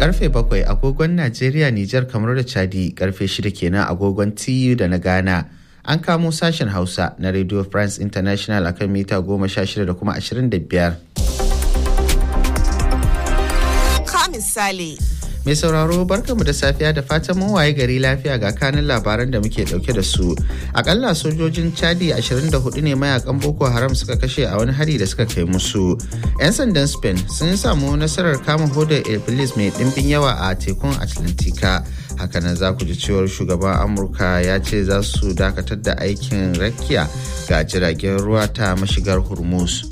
Karfe bakwai agogon Najeriya, Nijar, kamar da Chadi, karfe shida kenan agogon TU da na Ghana. An kamo sashen Hausa na Radio France International akan mita goma sha shida da kuma ashirin da biyar. Ka misali. Mai sauraro barkamu da safiya da fatan mun waye gari lafiya ga kanin labaran da muke dauke da su. Akalla sojojin Chadi 24 ne mayakan Boko Haram suka kashe a wani hari da suka kai musu. 'Yan sandan Spain sun samu nasarar kama hodar Iblis mai dimbin yawa a tekun Atlantika. Hakanan za ku ji cewar shugaban Amurka ya ce za su dakatar da aikin rakiya ga jiragen ruwa ta mashigar Hormuz.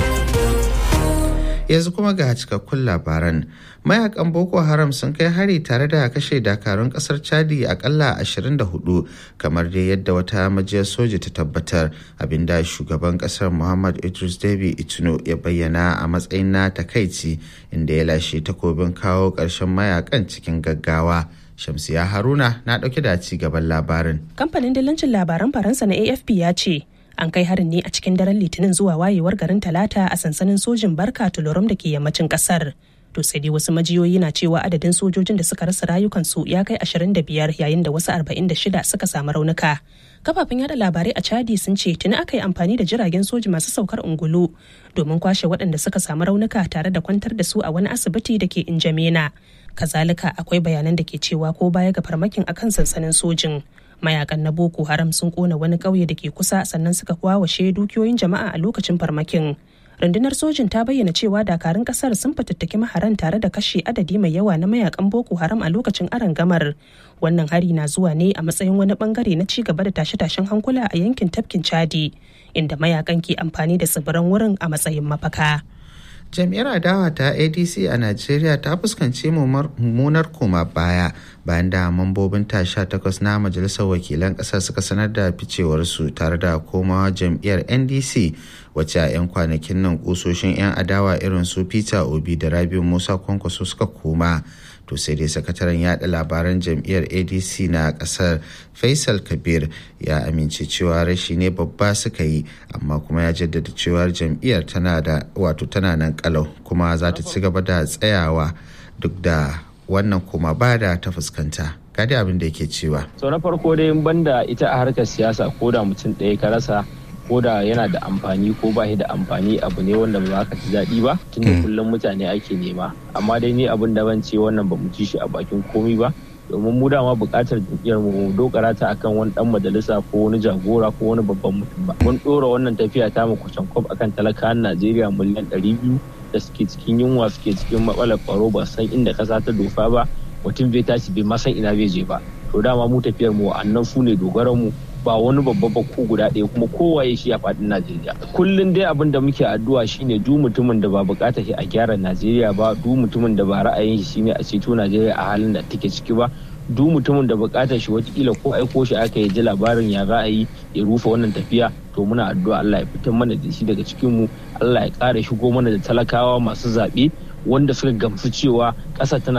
yanzu kuma ga cikakkun labaran mayakan boko haram sun kai hari tare da kashe dakarun kasar chadi akalla 24 kamar dai yadda wata majiyar soja ta tabbatar abinda shugaban kasar muhammad idris debi itno ya bayyana a matsayin na takaici inda ya lashe takobin kawo ƙarshen mayakan cikin gaggawa shamsiya haruna na ɗauke da ci gaban labarin kamfanin dillancin labaran faransa na afp ya ce an kai harin ne a cikin daren litinin zuwa wayewar garin talata a sansanin sojin barka tulorum da ke yammacin kasar to sai dai wasu majiyoyi na cewa adadin sojojin da suka rasa rayukansu ya kai 25 yayin da wasu 46 suka samu raunuka kafafen yada labarai a chadi sun ce tuni aka yi amfani da jiragen soji masu saukar ungulu domin kwashe waɗanda suka samu raunuka tare da kwantar da su a wani asibiti da ke injamena kazalika akwai bayanan da ke cewa ko baya ga farmakin akan sansanin sojin mayakan na boko haram sun kona wani ƙauye da ke kusa sannan suka kwawashe dukiyoyin jama'a a lokacin farmakin rundunar sojin ta bayyana cewa dakarun kasar sun fatattaki maharan tare da kashe adadi mai yawa na mayakan boko haram a lokacin gamar wannan hari na zuwa ne a matsayin wani bangare na ci gaba da tashe-tashen hankula a yankin tafkin chadi inda mayakan ke amfani da tsibiran wurin a matsayin mafaka jam'iyyar adawa ta adc a najeriya ta fuskanci mummunar koma baya bayan da mambobin ta sha takwas na majalisar wakilan ƙasar suka sanar da ficewarsu tare da komawa jam'iyyar ndc wacce a 'yan kwanakin nan kusoshin 'yan adawa irin su peter obi da rabiu musa kwankwaso suka koma to sai dai sakataren yada labaran jam'iyyar adc na kasar faisal kabir ya amince cewa rashi ne babba suka yi amma kuma ya jaddada cewa jam'iyyar tana da wato tana nan kalau kuma za ta ci gaba da tsayawa duk da wannan kuma ba da ta fuskanta gadi abin da yake cewa sau na farko dai banda ita a harkar siyasa ko da mutum ɗaya ka rasa ko da yana da amfani ko ba da amfani abu ne wanda ba ka ji daɗi ba tunda kullum mutane ake nema amma dai ni abin da ban ce wannan ba mu ci shi a bakin komi ba domin mu dama buƙatar jam'iyyar mu dokara ta akan wani dan majalisa ko wani jagora ko wani babban mutum ba mun ɗora wannan tafiya ta mu kusan kwab akan talakawan Najeriya miliyan ɗari biyu da suke cikin yunwa suke cikin matsalar tsaro ba san inda ƙasa ta dofa ba mutum bai tashi bai ma san ina bai je ba to dama mu tafiyar mu annan su ne dogaran mu ba wani babba ba ko guda ɗaya kuma kowaye shi a faɗin Najeriya. Kullum dai abin da muke addu'a shine du mutumin da ba buƙatar shi a gyara Najeriya ba, du mutumin da ba ra'ayin shi shine a ceto Najeriya a halin da take ciki ba, du mutumin da buƙatar shi watakila ko aiko shi aka yi ji labarin ya ra'ayi ya rufe wannan tafiya to muna addu'a Allah ya fitar mana da shi daga cikin mu, Allah ya ƙara shigo mana da talakawa masu zaɓe wanda suka gamsu cewa ƙasa tana